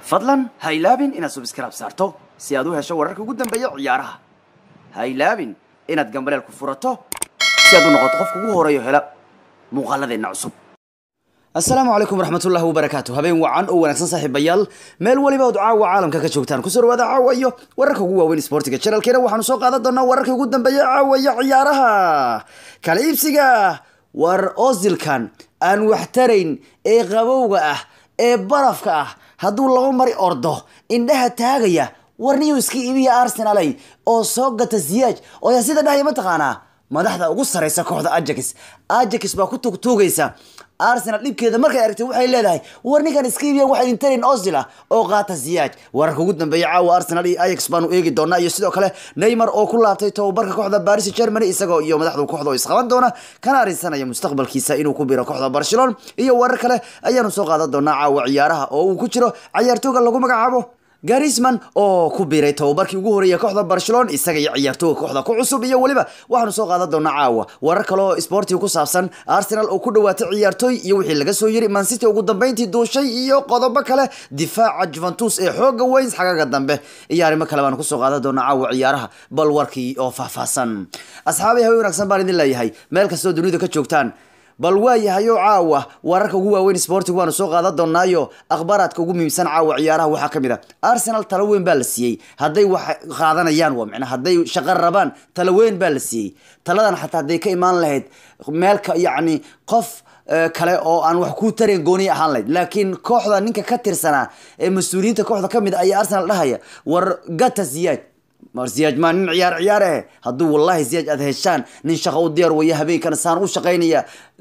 fadlan ha ilaabin inaad subscribe saarto si aad u hesho wararka ugu dambeeya ciyaaraha ha ilaabin inaad gambaleel ku furato si aad u noqoto qofka ugu horeeyo hela muuqaaladeenna cusub asalaamu calaykum waraxmatullaahi wabarakaatu habeen wacan oo wanaagsan saaxiibayaal meel waliba ood caawa caalamka ka joogtaan kusoo dhawaada caawa iyo wararka ugu waaweyn sportiga channelkeena waxaanu soo qaadan doonaa wararka ugu dambeeya caawa iyo ciyaaraha kala iibsiga war ozilkan aan waxtarayn ee qabowga ah ee barafka ah hadduu laba mari ordo indhaha taagaya warniyu iska iibiya arsenalay oo soo gata ziyaaj oo yaa sida dhahaya mataqaanaa madaxda ugu sareysa kooxda ajax ajax baa ku tugtuugaysa arsenal dhibkeeda markay aragtay waxay leedahay war ninkan iska iibiyan waxay intarin ozil ah oo qaata ziyaaj wararka ugu dambeeya caawa arsenal iyo ajax baanu eegi doonaa iyo sidoo kale neymar oo ku laabtay tababarka kooxda paris germany isagoo iyo madaxda kooxda oo isqaban doona kana arrinsanaya mustaqbalkiisa inuu ku biro kooxda barcelona iyo warar kale ayaanu soo qaadan doonaa caawa ciyaaraha oo uu ku jiro cayaartooga lagu magacaabo garisman oo ku biiray tababarkii ugu horeeya kooxda barcelona isaga iyo ciyaartooga kooxda ku cusub iyo weliba waxaanu soo qaadan doonaa caawa warar kale oo sportiga ku saabsan arsenal oo ku dhawaatay ciyaartooy iyo wixii laga soo yiri mancity ugu dambeyntii duushay iyo qodobo kale difaaca juventus ee xooga weyns xagaga dambe iyo arrimo kale baanu kusoo qaadan doonaa caawa ciyaaraha bal warkii oo faahfaahsan asxaabay hawe wanaagsan baan idin leeyahay meel kastoo dunida ka joogtaan bal waa yahayo caawa wararka ugu waaweyn sportiga waanu soo qaadan doonaayo akhbaaraadka ugu muhiimsan caawa ciyaaraha waxaa ka mid a arsenal talo weyn baa la siiyey hadday wax qaadanayaan waa micnaa hadday shaqo rabaan talo weyn baa la siiyey taladan xataa hadday ka imaan lahayd meelka yacni qof kale oo aan wax ku tarayn gooniya ahaan lahayd laakiin kooxda ninka ka tirsanaa ee mas-uuliyiinta kooxda ka mid a ayaa arsenal dhahaya war gata ziyaaj mar ziyaaj maa nin ciyaar ciyaar eh hadduu wallahi ziyaaj aad heshaan nin shaqo u diyaar waya habeenkana saan u shaqaynaya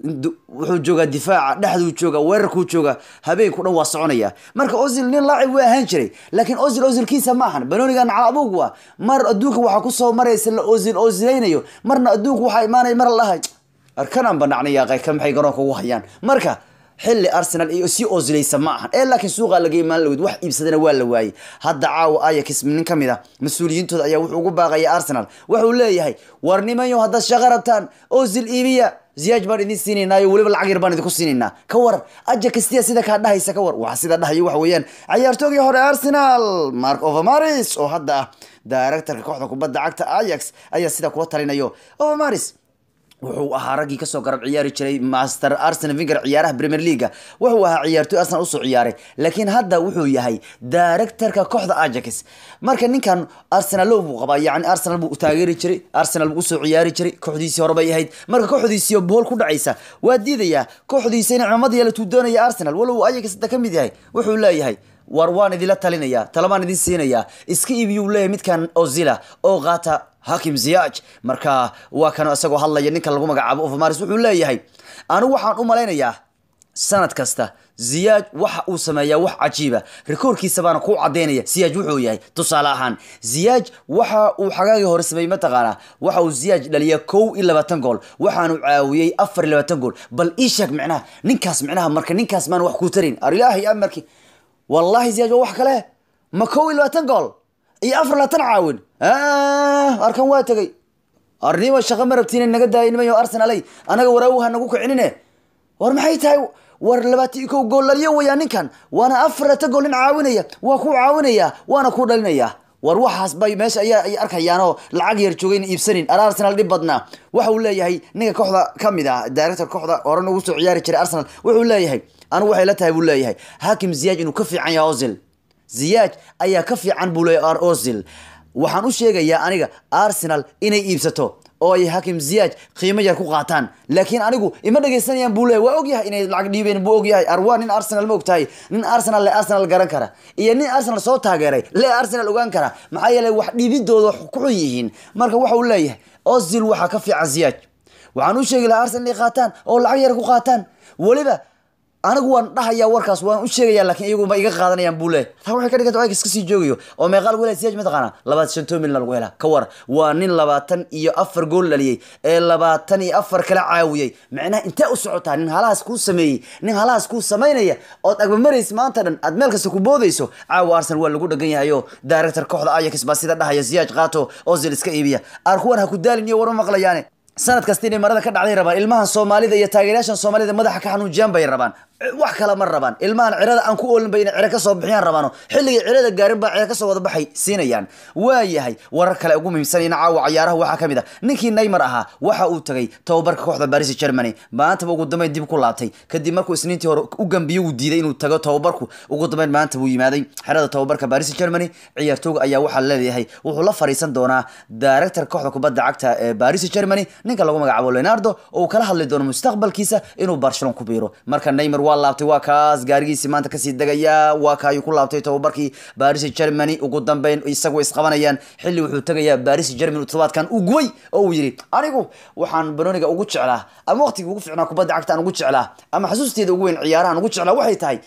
wuxuu joogaa difaaca dhexduu jooga weerarkuu jooga habeenku dhan waa soconaya marka ozil nin laacib waa ahaan jiray laakiin ozil ozilkiisa ma ahan banoonigan cal abugu ah mar adduunka waxaa kusoo maraysa la ozil ozilaynayo marna adduunka waxaa imaanaya mar lahay arkanaan banacnayaaqay ka maxay garoonka ugu hayaan marka xilli arsenal iyo si ozilaysa ma ahan ee laakiin suuqaa laga imaan lawed wax iibsadana waa la waayey hadda caawa ayax nin ka mid a mas-uuliyiintooda ayaa wuxuu ugu baaqaya arsenal wuxuu leeyahay war nimanyo haddaad shaqo rabtaan ozil iibiya ziyaaj baan idin siinaynaayo weliba lacag yar baan idinku siinaynaa ka war ajaxtia sida kaa dhahaysa ka war waxa sida dhahayo waxa weeyaan ciyaartoogii hore arsenal mark overmaris oo hadda ah directorka kooxda kubadda cagta ajax ayaa sida kula talinayo overmaris wuxuu ahaa raggii kasoo garab ciyaari jiray master arsenal vinger ciyaaraha premier leaga wuxuu ahaa ciyaartoy arsenal usoo ciyaaray laakiin hadda wuxuu yahay directorka kooxda ajax marka ninkan arsenalo buu qabaa yani arsenal buu taageeri jiray arsenal buu usoo ciyaari jiray kooxdiisii hore bay ahayd marka kooxdiisii bool ku dhacaysa waa diidayaa kooxdiisa in cimamad yeelatuu doonaya arsenal walow ajax hadda ka mid yahay wuxuu leeyahay war waan idinla talinayaa talabaan idin siinayaa iska iibiyuu leeyahay midkan ozila oo qaata hakim ziyaaj marka waa kan isagoo hadlaya ninka lagu magacaabo overmaris wuxuu leeyahay anigu waxaan u malaynayaa sanad kasta ziyaaj waxa uu sameeyaa wax cajiiba rikoorkiisa baana ku cadeynaya ziyaaj wuxuu yahay tusaale ahaan ziyaaj waxa uu xagaagii hore sameeyey mataqaanaa waxa uu ziyaaj dhaliya kow iyo labaatan gool waxaanu caawiyey afar iyo labaatan gool bal ii sheeg micnaha ninkaas micnaha marka ninkaas maan wax ku tarin ar ilaahay amarki wallahi ziyaaj waa wax kale ma kow iyo labaatan gool iyo afar labaatan caawin arkan waa tegay arnima shaqo ma rabtiin naga daaya nimayo arsenalay anaga waraawaha nagu kicinine war maxay tahay war labaatan iyo kow gool dhaliyo wayaa ninkan waana afar labaatan gool nin caawinaya waa ku caawinaya waana ku dhalinaya war waxaas bay meesha ayaa ay arkayaanoo lacag yar joogay in iibsanin ar arsenal dhib badnaa waxa uu leeyahay ninka kooxda ka mid ah director kooxda horan ugu soo ciyaari jiray arsenal wuxuu leeyahay anigu waxay la tahay buu leeyahay hakim ziyaaj inuu ka fiican yahay ozil ziyaaj ayaa ka fiican buu leeyahay ozil waxaan u sheegayaa aniga arsenal inay iibsato oo ay hakim ziyaaj qiimo yar ku qaataan laakiin anigu ima dhegaysanayaan buu leeyahy waa ogyahay inay lacag dhiibeen buu ogyahay arwaa nin arsenal ma ogtahay nin arsenal le arsenal garan kara iyo nin arsenal soo taageeray le arsenal ogaan kara maxaa yeelay wax dhiibidooda ku xun yihiin marka waxa uu leeyahay ozil waxaa ka fiican ziyaaj waxaan u sheegi lahaa arsenal inay qaataan oo lacag yar ku qaataan weliba anigu waan dhahayaa warkaas waan u sheegaya laakiin iyagu ma iga qaadanayaan buu leeyahy taa waxay ka dhiganta iska sii joogayo oo meeqaa lagu helay siyaaj mataqaana labaatan shanto milna lagu helaa ka war waa nin labaatan iyo afar gool dhaliyey ee labaatan iyo afar kala caawiyey macnaha intee u socotaa nin halahaas kuu sameeyey nin halahaas kuu samaynaya ood agmamaraysa maanta dhan aad meel kasta ku boodayso caawa arsenal waa lagu dhagan yahay oo director kooxda ajax baa sida dhahaya siyaaj qaato ozil iska iibiya aar kuwan ha ku daalin iyo warma maqlayaane sanad kasta inay marada ka dhacday rabaan ilmahan soomaalida iyo taageerayaashan soomaalida madaxa ka xanuujiyaan bay rabaan wax kale ma rabaan ilmahan cirada aan ku oolin ba inay ciro kasoo bixiyaan rabaano xilligay cirada gaarin baa ciro kasoo wada baxay siinayaan waayahay warar kale ugu muhiimsanayna caawa cayaaraha waxaa kamid a ninkii neymar ahaa waxa uu tagay tababarka kooxda baris germany maantaba ugu dambeyn dib ku laabtay kadib markuu isniintii hore u gambiye uu diiday inuu tago tababarku ugu dambeyn maanta buu yimaaday xerada tababarka baris germany ciyaartooga ayaa waxaa leeyahay wuxuu la fariisan doonaa director kooxda kubadda cagta ee baris germany ninka lagu magacaabo leonardo oo uu kala hadli doono mustaqbalkiisa inuu barcelona ku biiro marka neymar waa laabtay waa kaas gaarigiisii maanta kasii degaya waa ka ayuu ku laabtay tababarkii baris germany ugu dambeyn isagu isqabanayaan xilli wuxuu tegayaa baris germany todobaadkan uu gubay oo uu yidhi anigu waxaan banoniga ugu jeclaa ama waqtigii ugu ficnaa kubadda cagta aan ugu jeclaa ama xasuusteeda ugu weyn ciyaarahan ugu jeclaa waxay tahay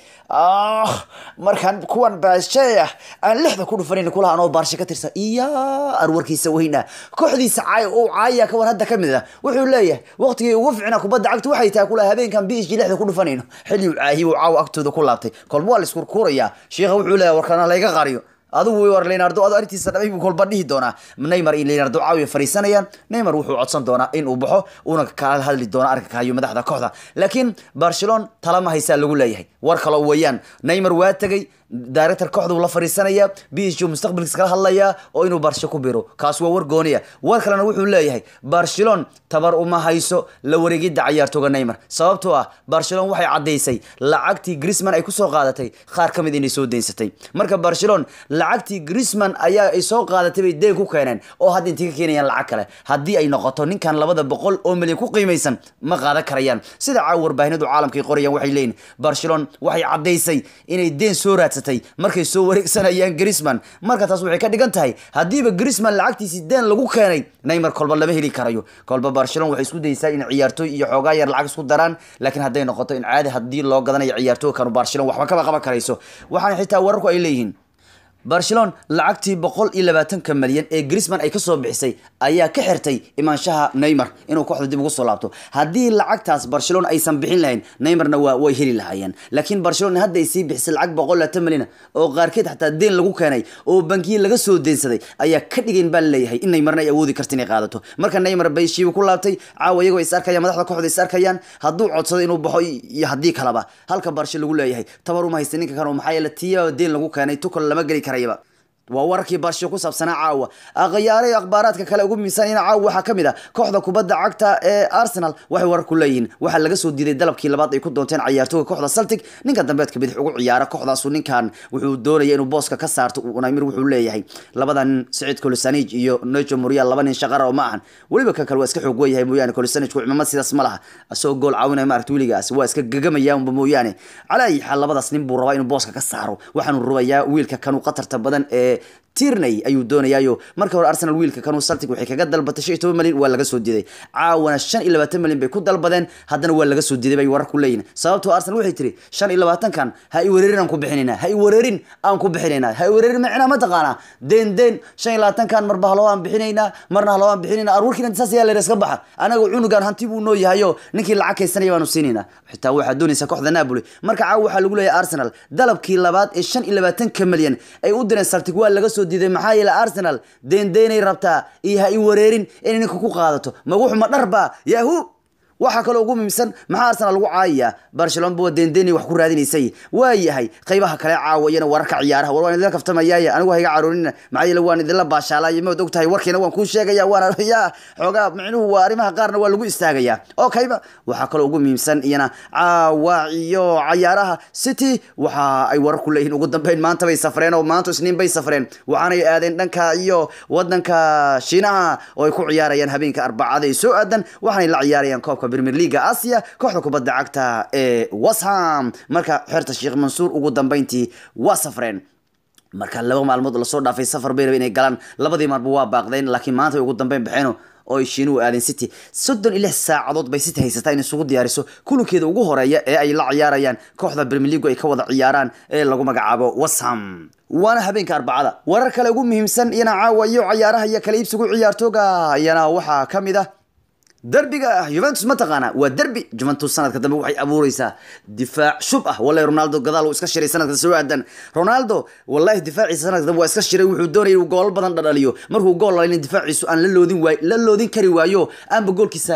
markaan kuwan baashay ah aan lixda ku dhufanin kulaha anoo baarshe ka tirsan iya arwarkiisa weyna kooxdiisa caay oo caaya kawan hadda kamid ah wuxuu leeyahay waqtigii ugu ficnaa kubadda cagta waxay tahay kulaha habeenkan biishii lixda ku dhufanayno xilli uu caahiye uu caawa agtooda ku laabtay kolba waa la iskurkuurayaa sheikha wuxuu leeyahay warkana layga qariyo adigu war leonardo ado arrintiisa dhamay buu kolba dhihi doonaa neymar iyo leonardo caawiya fariisanayaan neymar wuxuu codsan doonaa in uu baxo uuna kala hadli doona arrinka kahayo madaxda kooxda laakiin barcelona talama haysaa lagu leeyahay war kaloo weeyaan neymar waa tegay director kooxda uu la fariisanaya b h mustaqbalkiisa kala hadlaya oo inuu barsho ku biro kaas waa war gooniya war kalena wuxuu leeyahay barcelona tabar uma hayso la wareegidda cayaartooga neymar sababtoo ah barcelona waxay caddaysay lacagtii grisman ay kusoo qaadatay qaar ka mid inay soo daynsatay marka barcelona lacagtii grisman ayaa ay soo qaadatay bay deen ku keeneen oo hadda intay ka keenayaan lacag kale haddii ay noqoto ninkan labada boqol oo milyan ku qiimaysan ma qaadan karayaan sida caawa warbaahinadu caalamka ay qorayaan waxay leeyihin barcelona waxay caddaysay inay deen soo raadsatay markay soo wareegsanayaan grisman marka taas waxay ka dhigan tahay haddiiba grisman lacagtiisii deen lagu keenay neymar kolba lama heli karayo kolba barcelona waxay isku daysaa in ciyaartooy iyo xoogaa yar lacag isku daraan laakiin hadday noqoto in caadi haddii loo gadanayo ciyaartooy kanu barcelona waxba kaba qaban karayso waxaana xitaa wararku ay leeyihiin barcelona lacagtii boqol iyo labaatanka malyan ee grisman ay kasoo bixisay ayaa ka xirtay imaanshaha neymar inuu kooxda dib ugu soo laabto haddii lacagtaas barcelona aysan bixin lahayn neymarna waa way heli lahaayeen laakiin barcelona hadda ay sii bixisay lacag boqol labaatan malyan oo qaarkeed xataa deen lagu keenay oo bankiya laga soo deensaday ayaa ka dhigayn baa laleeyahay in neymarna ay awoodi karta inay qaadato marka neymar bay shiiba ku laabtay caawa iyagoo is arkayaan madaxda kooxda is arkayaan hadduu codsado inuu baxo iyo haddii kaleba halka barshe lagu leeyahay tabar uma haysta ninka kan maxaa yeele tiya deen lagu keenay tukal lama geli karayaba waa wararkii barsho ku saabsanaa caawa akhyaare akhbaaraadka kale ugu miisanayna caawa waxaa ka mid ah kooxda kubadda cagta ee arsenal waxay warar ku leeyihiin waxaa laga soo diiday dalabkii labaad ay ku doonteen cayaartooga kooxda celtic ninka dambeedka bidix ugu ciyaara kooxdaasu ninkan wuxuu doonaya inuu booska ka saarto unamir wuxuu leeyahay labada nin siciid kolisanij iyo nejo murial laba nin shaqara oo ma ahan weliba kan kale waa iska xoog weeyahay mooyaane kolisanijku cimamad sidaas ma laha asagoo gool caawinaya maaragta weligaas waa iska gagamayaanba mooyaane calaa ayi xaal labadaas nin buu rabaa inuu booska ka saaro waxaanu rubayaa wiilka kanu qatarta badan ee tirney ayuu doonayaayo marka hore arsenal wiilka kanuu celtic waxay kaga dalbatay shan iyo toban malyan waa laga soo diiday caawana shan iyo labaatan malyan bay ku dalbadeen haddana waa laga soo diiday bay warar ku leeyihin sababtoo arsenal waxay tiri shan iyo labaatankan ha i wareerin aan ku bixinayna ha i wareerin aan ku bixinayna ha i wareerin macnaa ma taqaanaa deen deen shan iyo labaatankan marba haloo aan bixinaynaa marna haloo aan bixinaynaa arwarkiina saas ayaa leer iska baxa anaga cunugan hanti buu noo yahayo ninkii lacag kaysanaya baanu siinaynaa xitaa waxaa doonaysa kooxda napoli marka caawa waxaa lagu leeyahay arsenal dalabkii labaad ee shan iyo labaatanka malyan ay u direen celtic waa laga soo diiday maxaa yeele arsenal deendeenay rabtaa iyo ha i wareerin inay ninka ku qaadato maguxuma dharba yahu waxaa kaloo ugu muhiimsan maxaa arsenal lagu caayayaa barcelona ba deendeenay wax ku raadinaysay waa yahay qaybaha kale caawa iyana wararka ciyaaraha war waan idinla kaftamayaaye anigu hayga caroonin maxaa yeele waan idinla baashaalaaye maad og tahay warkiina waan kuu sheegaya waana ya xoogaa micnuhu waa arrimaha qaarna waa lagu istaagayaa oo kayba waxaa kaloo ugu muhiimsan iyana caawa iyo cayaaraha city waxa ay warar ku leeyihiin ugu dambeyn maanta bay safreen oo maanta isniin bay safreen waxaanay aadeen dhanka iyo wadanka shiinaha oo ay ku ciyaarayaan habeenka arbacada ee soo aadan waxaanay la ciyaarayaan koobka premier leaga asia kooxda kubadda cagta ee washam marka xerta sheekh mansuur ugu dambeyntii waa safreen marka laba maalmood lasoo dhaafay safar bay rabeen inay galaan labadii maalba waa baaqdeen laakiin maanta way ugu dambeyn baxeen oo ay shiinuhu aadeen city soddon iyo lix saacadood bay city haysataa in isugu diyaariso kulankeeda ugu horeeya ee ay la ciyaarayaan kooxda premier league ay ka wada ciyaaraan ee lagu magacaabo washam waana habeenka arbacada warar kale ugu muhiimsan iyana caawa iyo cayaaraha iyo kala iibsigu ciyaartooga iyana waxaa ka mid ah derbiga juventus ma taqaana waa derbi juventus sanadka dambe waxay abuureysaa difaac shub ah wallahi ronaldo gadaal uu iska shiray sanadka soo aadan ronaldo wallahi difaaciisa sanadka dambe waa iska shiray wuxuu doonayay inuu gool badan dhadhaliyo markuu gool lalin difaaciisu aan la loodin waay la loodin kari waayo aanba goolkiisa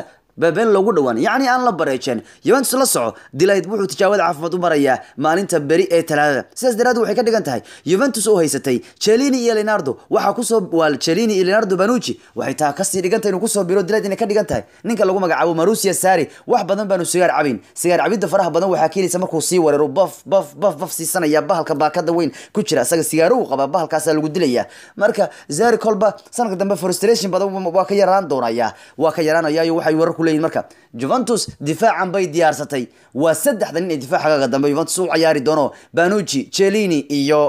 been loogu dhowaan yacni aan la bareejeen Juventus la soco Delight wuxuu tijaabada caafimaad u marayaa maalinta beri ee talaadada sidaas daraaddeed waxay ka dhigan tahay Juventus oo haysatay Cellini iyo Leonardo waxaa kusoo waal Cellini iyo Leonardo Bonucci waxay taa kasii dhigan tahay inuu kusoo biro Delight inay ka dhigan tahay ninka lagu magacaabo Marussia Sarri wax badan baanu sigaar cabin sigaar cabidda faraha badan waxaa keenaysa markuu sii weeraro baf baf baf baf siisanaya bahalka baakada weyn ku jira asaga sigaaro uu qaba bahalkaasaa lagu dilaya marka Sarri kolba sanadka dambe frustration badan waa ka yaraan doonaya waa ka yaraanaya iyo waxay warar ku leeyihiin marka Juventus difaacan bay diyaarsatay waa saddexda nin ee difaacaga dambe Juventus u ciyaari doono Bonucci Cellini iyo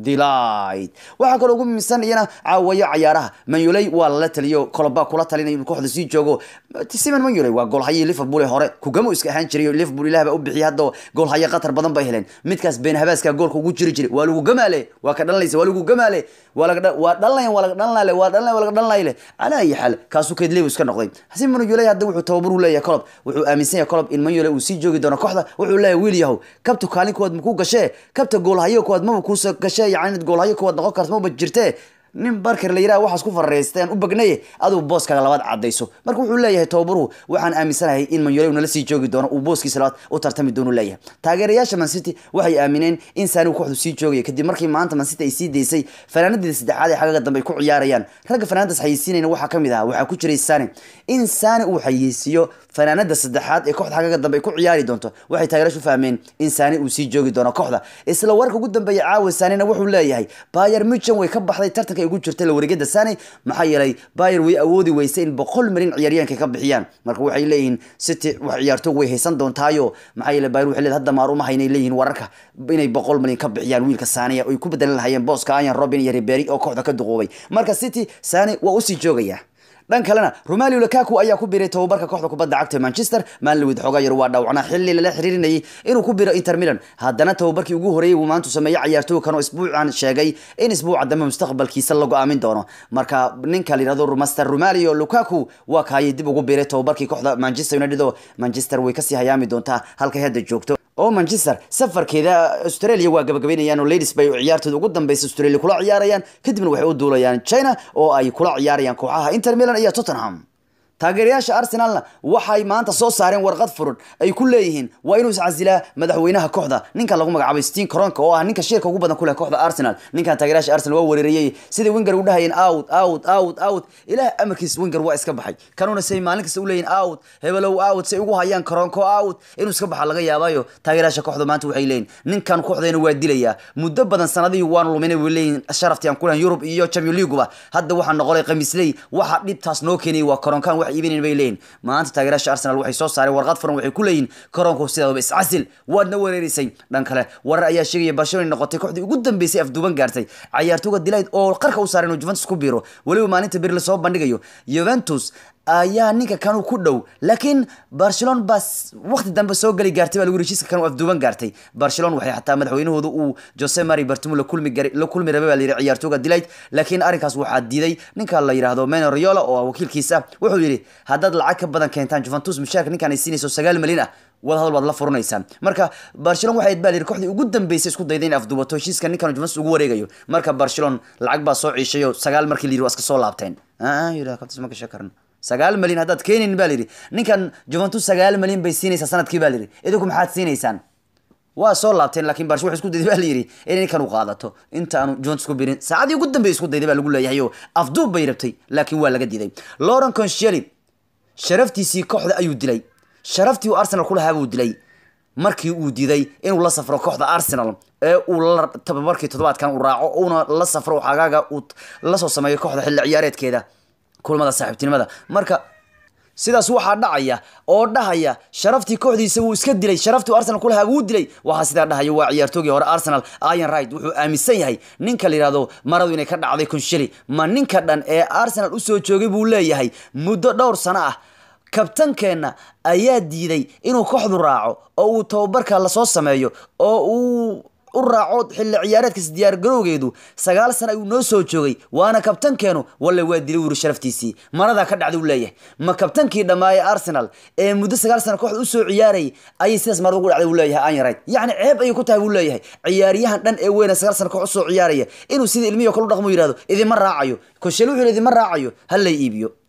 Delight waxaa kaloo ugu muhiimsan iyana caawayo cayaaraha Manuley waa la taliyo kolba kula talinay inuu kooxda sii joogo Simon Manuley waa goolhaye Liverpool ee hore kugamo iska ahaan jiray Liverpool ilaahba u bixiyay hadda goolhaye qatar badan bay heleen midkaas been habaaska goolka ugu jiri jiray waa lagu gamaale waa ka dhalanaysa waa lagu gamaale waa laga waa dhalanay waa laga dhalanay waa dhalanay waa laga dhalanay ala ay xal kaasu keed leeyahay iska noqday Simon Manuley hadda wuxuu tababar u leeyahay Klopp wuxuu aaminsan yahay Klopp in Manuley uu sii joogi doono kooxda wuxuu leeyahay wiil yahow kabta kaalin kood ma ku gashay kabta goolhaye kood ma ku soo gashay yani goolhayo kuwaad noqon karto maba jirtee nin barker la yiraahdo waxaas ku farareysteen u bagnaye aduu booskaga labaad cadayso marka wuxuu leeyahay tababaruhu waxaan aaminsanahay in Manchester United sii joogi doono uu booskiisa labaad u tartami doono leeyahay taageerayaasha Man City waxay aamineen in Sane uu kooxdu sii joogay kadib markii maanta Man City ay sii deysay fanaanadii saddexaad ee xagaga dambe ay ku ciyaarayaan ragga fanaanadaas xayeysiinayna waxaa kamid ah waxaa ku jiray Sane in Sane uu xayeysiiyo fanaanada saddexaad ee kooxda xagaga dambe ay ku ciyaari doonto waxay taageerayaashu fahmeen in Sane uu sii joogi doono kooxda isla warka ugu dambeeya caawa Sane wuxuu leeyahay Bayern Munchen way ka baxday tartanka ay ugu jirtay la wareegada Sane maxaa yeelay Bayern way awoodi weysay in boqol milyan ciyaaryahanka ka bixiyaan marka waxay leeyihiin City wax ciyaartoy way haysan doontaayo maxaa yeelay Bayern waxay leedahay hadda maar uma haynay leeyihiin wararka inay boqol milyan ka bixiyaan wiilka Sane ay ku bedelan lahayeen booska Arjen Robben iyo Ribery oo kooxda ka duqoobay marka City Sane waa u sii joogaya dhan kalena Romelu Lukaku ayaa ku biiray tababarka kooxda kubadda cagta Manchester Manlewid xogaa yar waa dhaawacnaa xilli lala xiriirinayay inuu ku biiro Inter Milan haddana tababarkii ugu horeeyay uu maanta sameeyay ciyaartooy kan oo isbuucan sheegay in isbuuca dambe mustaqbalkiisa la go'aamin doono marka ninka la yiraahdo Master Romelu Lukaku waa kaayay dib ugu biiray tababarkii kooxda Manchester United oo Manchester way kasii hayaami doontaa halka hadda joogto oo Manchester safarkeeda Australia waa gabagabeynayaan oo Ladies bay ciyaartooda ugu dambeysay Australia kula ciyaarayaan kadibna waxay u duulayaan China oo ay kula ciyaarayaan kooxaha Inter Milan iyo Tottenham taageerayaasha Arsenalna waxay maanta soo saareen warqad furan ay ku leeyihiin waa inuu iscasilaa madaxweynaha kooxda ninka lagu magacaabay Steven Kroenke oo ah ninka shirka ugu badan ku leh kooxda Arsenal ninkan taageerayaasha Arsenal waa weerarayay sidii Wenger u dhahayeen out out out out ilaa amarkiis Wenger waa iska baxay kanuna say maalin kasta u leeyihiin out hebelow out say ugu hayaan Kroenke out inuu iska baxa laga yaabayo taageerayaasha kooxda maanta waxay leeyihiin ninkan kooxdeena waa dilaya muddo badan sanadii waan luminay way leeyihiin sharaftii aan ku lahayn Europe iyo Champions League hadda waxaan noqolay qamiisley waxa dhibtaas noo keenay waa Kroenke wax iibinayn bay leeyihiin maanta taageerayaasha Arsenal waxay soo saareen warqad furan waxay ku leeyihiin Kroenke sidaaba iscasil waadna weerarisay dhan kale warar ayaa sheegaya Barcelona noqotay kooxdii ugu dambeysay afduuban gaartay ciyaartooyga Delight oo qarka u saaray inuu Juventus ku biiro waliba maalinta bir la soo bandhigayo Juventus ayaa ninka kanu ku dhow laakiin Barcelona bas waqti dambe soo gali gaartay baa lagu heshiiska kanu afduuban gaartay Barcelona waxay xataa madaxweynahooda uu Jose Mari Bartomeu la kulmi garay la kulmi rabay baa la yiri ciyaartooyga Delight laakiin arrinkaas waxaa diiday ninka la yiraahdo Mino Raiola oo wakiilkiisa wuxuu yiri haddaad lacag ka badan keentaan Juventus mushaarka ninkan ay siinayso 9 milyan ah wada hadal baad la furanaysaan marka Barcelona waxay baa kooxdii ugu dambeysay isku dayday in afduubato heshiiska ninkan Juventus ugu wareegayo marka Barcelona lacag baa soo ciishayo 9 markii la yiri waa iska soo laabteen ah yira kabtas ma ka shakarna sagaal malyan haddaad keenin baa layidhi ninkan Juventus sagaal malyan bay siinaysaa sanadkii baa layidhi idinku maxaad siinaysaan waa soo laabteen laakiin Barca waxay isku dayday baa layidhi in ninkan uu qaadato inta aanu Juventus ku birin saacadii ugu dambeeyay isku dayday baa lagu leeyahay oo afduub bay rabtay laakiin waa laga diiday Laurent Koscielny sharaftiisii kooxda ayuu dilay sharaftii uu Arsenal ku lahaa buu dilay markii uu diiday inuu la safro kooxda Arsenal ee uu la tababarkii toddobaadkan uu raaco uuna la safro xagaaga uu la soo sameeyo kooxda xilli ciyaareedkeeda kulmada saaxiibtinimada marka sidaas waxaa dhacaya oo dhahaya sharaftii kooxdiisa wuu iska dilay sharaftii Arsenal kulaha wuu dilay waxa sidaa dhahaya waa ciyaartoogii hore Arsenal Ian Wright wuxuu aaminsan yahay ninka la yiraahdo maradu inay ka dhacday Koscielny ma ninka dhan ee Arsenal u soo joogay buu leeyahay muddo dhowr sano ah kabtankeena ayaa diiday inuu kooxdu raaco oo uu tababarka la soo sameeyo oo uu u raaco xilli ciyaareedkiisa diyaar garowgeedu sagaal sano ayuu noo soo joogay waana kabtankeenu walle waa dilay wuri sharaftiisii maradaa ka dhacday uu leeyahay ma kabtankii dhammaayay arsenal ee muddo sagaal sano kooxda usoo ciyaarayay ayay sidaas marada ugu dhacday uu leeyahay Ian Wright yacni ceeb ayay ku tahay buu leeyahay ciyaaryahan dhan ee weyna sagaal sano koox usoo ciyaaraya inuu sida ilmihi kale u dhaqmo yidhahdo idima raacayo koshel wuxuu idima raacayo ha lay iibiyo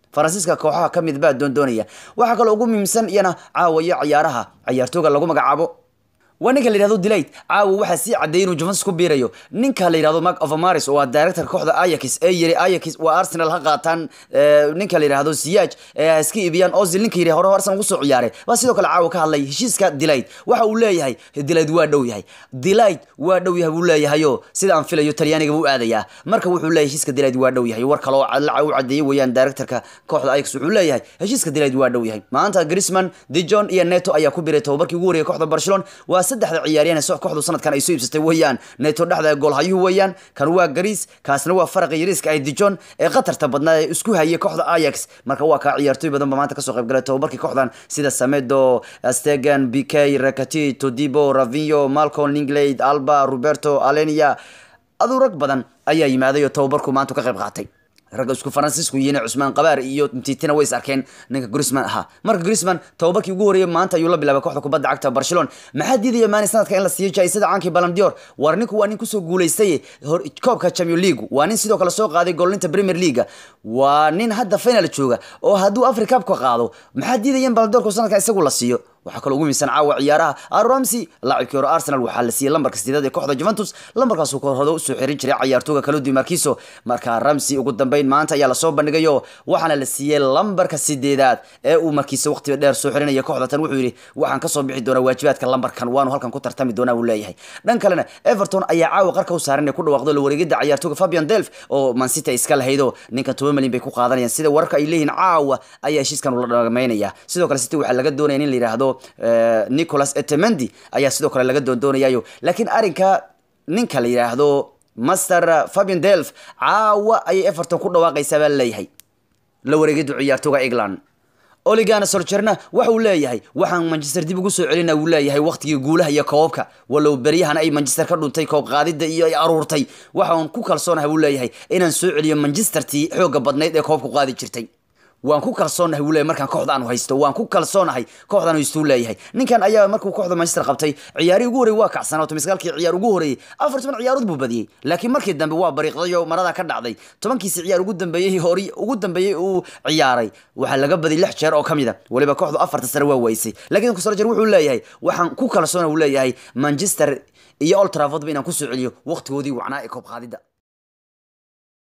faransiiska kooxaha ka mid baa doondoonaya waxaa kaloo ugu muhiimsan iyana caawayo ciyaaraha ciyaartooga lagu magacaabo waa ninka la yihahdo delight caawa waxaa sii cadeeyay inuu juventus ku biirayo ninka la yihahdo mark overmaris oo waa directorka kooxda ayax ee yiri ayax waa arsenal ha qaataan ninka la yihahdo siyaaj ee iska iibiyaan ozil ninka yiri hore arsenal ugu soo ciyaaray baa sidoo kale caawa ka hadlay heshiiska delight waxa uu leeyahay delight waa dhow yahay delight waa dhow yahay buu leeyahayo sida aan filayo talyaaniga buu aadayaa marka wuxuu leeyahay heshiiska delight waa dhow yahay war kale oo u cadeeyay weeyaan directorka kooxda ayax wuxuu leeyahay heshiiska delight waa dhow yahay maanta Griezmann Dijon iyo Neto ayaa ku biiray tababarkii ugu horeeyay kooxda Barcelona waa saddexda ciyaaryahan ee kooxdu sanadkan ay soo iibsatay weeyaan neto dhexda goolhayuhu weeyaan kan waa gariis kaasna waa faraqa yariiska ay dijon ee qatarta badnaa ee isku hayay kooxda ajax marka waa kaa ciyaartooy badan ba maanta kasoo qayb galay tababarkii kooxdan sida samedo stegan bk rakati todibo ravinho malcom linglade alba roberto alenia aduu rag badan ayaa yimaaday oo tababarku maanta ka qayb qaatay ragga isku faransiisku yihiin cusmaan qabaar iyo mtitina way is arkeen ninka grisman ahaa marka grisman tababarkii ugu horreeyay maanta ayuu la bilaabay kooxda kubadda cagta barcelona maxaa diidaya maani sanadka in la siiyo jaisada caankii balandior war ninku waa nin kusoo guulaystay koobka champion league waa nin sidoo kale soo qaaday goolinta premier league waa nin hadda final jooga oo hadduu africa cup ka qaado maxaa diidaya in balandiorku sanadka isagu la siiyo waxaa kaloo ugu miisan caawa ciyaaraha aramsi laacibkii hore arsenal waxaa la siiyey lambarka sideed ee kooxda juventus lambarkaasuu korhodo usoo xirin jiray cayaartooga kalodi markiso marka ramsi ugu dambeyn maanta ayaa lasoo bandhigayo waxaana la siiyey lambarka sideedaad ee uu markiisa waqtiga dheer soo xirinaya kooxda tan wuxuu yidhi waxaan kasoo bixi doonaa waajibaadka lambarkan waanu halkan ku tartami doonaa uu leeyahay dhan kalena everton ayaa caawa qarka u saaran ee ku dhawaaqdo la wareegida cayaartooga fabian delf oo mancity ay iska lahaydo ninkan toban malyan bay ku qaadanayaan sida wararka ay leeyihiin caawa ayaa heshiiskan ula dhamaynaya sidoo kale city waxaa laga doonaya in la yidhaahdo nicholas etemendi ayaa sidoo kale laga doondoonayayo laakiin arrinka ninka la yidhaahdo master fabian delf caawa ayay everton ku dhawaaqaysaa baa laleeyahay la wareegidu ciyaartooga england oligana soljerna waxa uu leeyahay waxaan manchester dib ugu soo celina uu leeyahay waqtigii guulaha iyo koobabka walow beryahan ay manchester ka dhuntay koob qaadida iyo ay aruurtay waxaan ku kalsoonahay uu leeyahay inaan soo celiyo manchestertii xooga badnayd ee koobku qaadi jirtay waan ku kalsoonahay wuu leeyahay markaan kooxda aanu haysto waan ku kalsoonahay kooxdan haystuu leeyahay ninkan ayaa markuu kooxda manchester qabtay ciyaarihii ugu horreeyay waa kacsanaa tomiskaalkii ciyaar ugu horreeyey afar toban ciyaarood buu badiyey laakiin markii dambe waa bariiqday oo maradaa ka dhacday tobankiisi ciyaar ugu dambeeyey hori ugu dambeeyey uu ciyaaray waxaa laga badiyay lix jeer oo ka mid a weliba kooxdu afarta sare waa weysay laakiin kusoljer wuxuu leeyahay waxaan ku kalsoona uu leeyahay manchester iyo old traffordba inaan kusoo celiyo waqtigoodii wacnaa ee koob qaadida